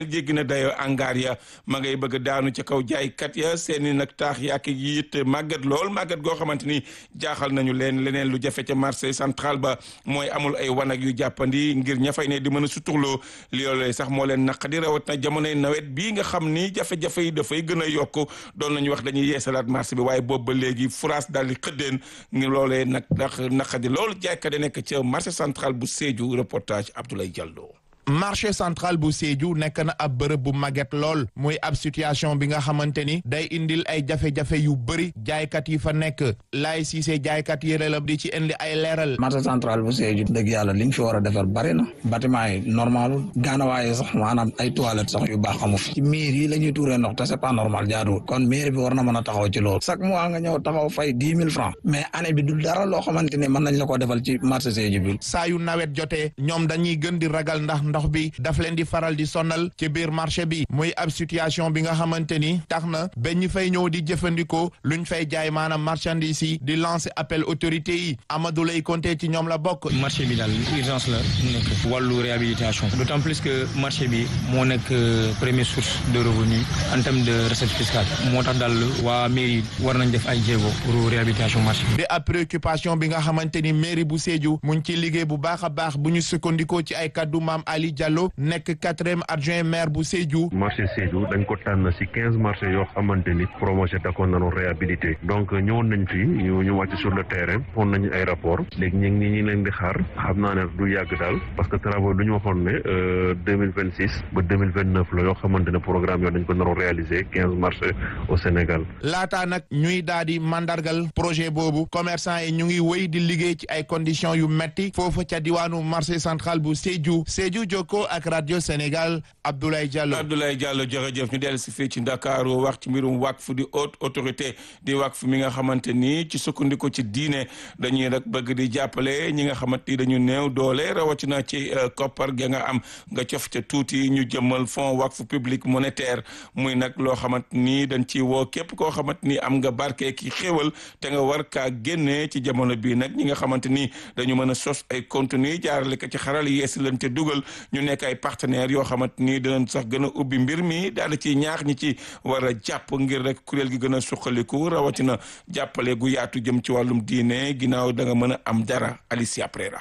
jéggi na dayoo angaar ya ma ngay bëgg daanu ca kaw jaaykat ya seeni nag taax yaak yi it màggat lool màggat goo xamante ni jaaxal nañu leen leneen lu jafe ca marché central ba mooy amul ay wanag yu jàppandi ngir ña fay ne di mën a suturloo loolee sax moo leen naqadi rawat na jamonoy nawet bii nga xam ni jafe-jafe yi dafay gën a yokk doon nañu wax dañuy yeesalaat marché bi waaye boobu ba léegi France daal di xëddeen ngir loolee nag ndax naqadi lool jaaykat yi nekk ca marché central bu Sédhiou reportage Abdoulaye Diallo. marché central bu Sédhiou nekk na ab bërëb bu màgget lool muy ab situation bi nga xamante ni day indil ay jafe-jafe yu bëri jaaykat yi fa nekk laay siisee jaaykat yi la di ci indi ay leeral. marché central bu Sédhiou dëgg yàlla liñ fi war a defar bari na bâtiment yi normal gaanawaaye sax maanaam ay toilettes sax yu baax amu fi ci miir yi la ñuy tuuree ndox te c'est pas normal jaaduwul kon mairie bi war na mën a taxaw ci loolu chaque mois nga ñëw taxaw fay dix mille francs mais année bi du dara loo xamante ni mën nañ la ko defal ci marché Sédhiou bi. saa yu nawet jotee ñoom dañuy gën di ragal ndax ndox bi daf leen di faral di sonal ci biir marché bi muy ab situation bi nga xamante ni tax na ba ñu fay ñëw di jëfandikoo luñ fay jaay maanaam marchandise yi di lancer appel autorité yi Amadou lay compter ci ñoom la bokk. marché bi daal urgence la nekk wàllu réhabilitation d'autant plus que marché bi moo nekk première source de revenu en termes de recette fiscale moo tax daal waa mairie war nañ def ay jéego pour réhabilitation marché bi. di ab préoccupation bi nga xamante ni mairie bu Sédhiou mu ngi ci liggéey bu baax a baax bu ñu sukkandikoo ci ay kaddu maam Ali Diallo nekk quatrième adjoint maire bu Sédhiou. marché Sédhiou dañ ko tànn ci quinze marché yoo xamante ni projet da ko nanu réhabilité donc ñëwoon nañ fi ñu ñu wàcc sur le terrain fon nañu ay rapport léegi ñu ngi ñi leen di xaar xam naa ne du yàgg daal parce que travaux du ñu waxoon ne deux mille vingt six ba deux mille vingt neuf la yoo xamante ne programme yoo dañ ko naroon réaliser quinze marchés au Sénégal. laataa nag ñuy daal di mandargal projet boobu commerçant yi ñu ngi wéy di liggéey ci ay conditions yu metti foofu ca diwaanu marché central bu Sédhiou Sédhiou jokkoo ak rajo Sénégal Abdoulaye Diallo. Abdoulaye Diallo jërëjëf ñu dellu si fii ci Ndakaaru wax ci mbirum waqf di haute autorité di waqf mi nga xamante ni ci sukkandiku ci diine dañuy rek bëgg di jàppale ñi nga xamante ni dañu néew doole rawatina ci koppar ga nga am nga cof ca tuuti ñu jëmmal fonds waqf public monétaire muy nag loo xamante ni dañ ci woo képp koo xamante ni am nga barke ki xéwal te nga war kaa génnee ci jamono bii nag ñi nga xamante ni dañu mën a sos ay contenu jaarale ko ci xaral yeesi leen te dugal ñu nekk ay partenaires yoo xamante ni dinañ sax gën a ubbi mbir mi daal ci ñaax ñi ci war a jàpp ngir rek kuréel gi gën a suqaliku rawatina jàppale gu yaatu jëm ci wàllum diine ginnaaw da nga mën a am dara Alicia Prera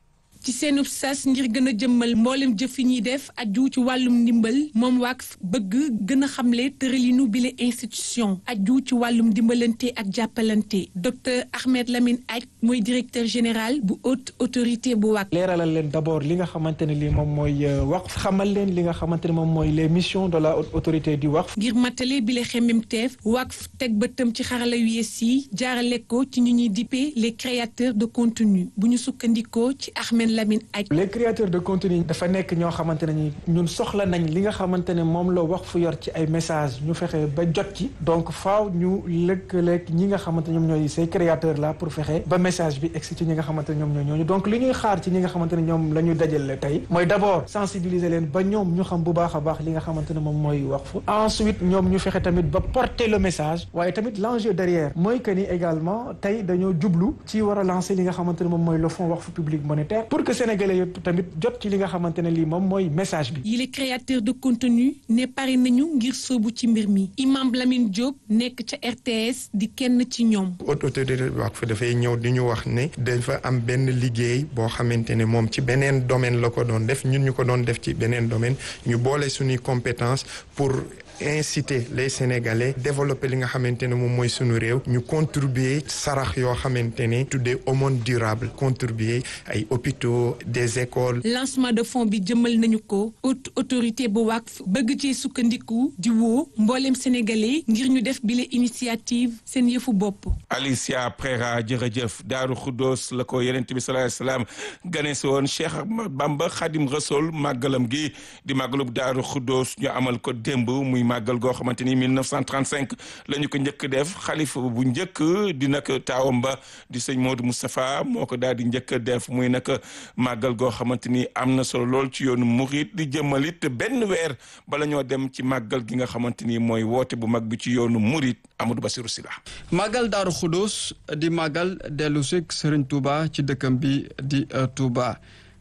ci seenub sas ngir gën a jëmmal mboolem jëf yi ñuy def aju ci wàllum ndimbal moom Waqf bëgg gën a xamle tëralinu bile institution aju ci wàllum dimbalante ak jàppalante docteur Ahmed Lamine Aj mooy directeur général bu haute autorité bu Waqf. leeralal leen d'abord li nga xamante ne lii moom mooy Waqf xamal leen li nga xamante ne moom mooy les missions de la haute autorité du Waqf. ngir matale bile xemmemteef Waqf teg bëtam ci xarala yu yees yi jaarale ko ci ñu ñuy dippee les créateurs de contenu bu ñu sukkandikoo ci Ahmed. les créateurs de contenu dafa nekk ñoo xamante ne ñun soxla nañ li nga xamante ne moom la wax fu yor ci ay message ñu fexe ba jot ci donc faaw ñu lëkkaleeg ñi nga xamante ñoom ñooy ces créateurs là pour fexe ba message bi egsi ci ñi nga xamante ne ñoom ñooy ñooñu donc li ñuy xaar ci ñi nga xamante ne ñoom la ñu dajale tey mooy d'abord sensibiliser leen ba ñoom ñu xam bu baax a baax li nga xamante ne moom mooy wax fu ensuite ñoom ñu fexe tamit ba porter le message waaye tamit l'enjeu derrière mooy que ni également tey dañoo jublu ci war a lancer li nga xamante ne moom mooy le fonds Waqf public monétaire pour que sénégalais yëpp tamit jot ci li nga xamante ne lii moom mooy message bi. yi les créateurs de contenu ne pare nañu ngir soobu ci mbir mi Imam Lamine Diop nekk ca RTS di kenn ci ñoom. haute autorité Waqf dafay ñëw di ñu wax ne dafa am benn liggéey boo xamante ne moom ci beneen domaine la ko doon def ñun ñu ko doon def ci beneen domaine ñu boole suñuy compétence pour. inciter les Sénégalais développer li nga xamante ne moom mooy sunu réew ñu contribuer sarax yoo xamante ne tuddee aumône durable contribuer ay hôpitaux des écoles. lancement de fonds bi jëmal nañu ko haute autorité bu Waqf bëgg ci sukkandiku di woo mboolem sénégalais ngir ñu def bile initiative seen yëfu bopp. Alicia Prera jërëjëf Daaru Xuddoos la ko Yonent bi sallallahu alayhi wasallam gane si woon Cheikh Bamba Xadim Rasul màggalam gi di màggalub Daaru Xuddoos ñu amal ko démb muy. màggal goo xamante ni 1935 la ñu ko njëkk def xalifa bu njëkk di nag taawam ba di sëñ Modou Moustapha moo ko daal di njëkk def muy nag màggal goo xamante ni am na solo lool ci yoonu murit di jëmmalit benn weer bala ñoo dem ci màggal gi nga xamante ni mooy woote bu mag bi ci yoonu murit Amadou Bassirou Sylla màggal Daaru Xudus di màggal dellu si Sëriñ Touba ci dëkkam bi di Touba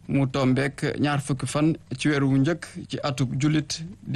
mu tombeek ñaar fukki fan ci weeru wu njëkk ci atub jullit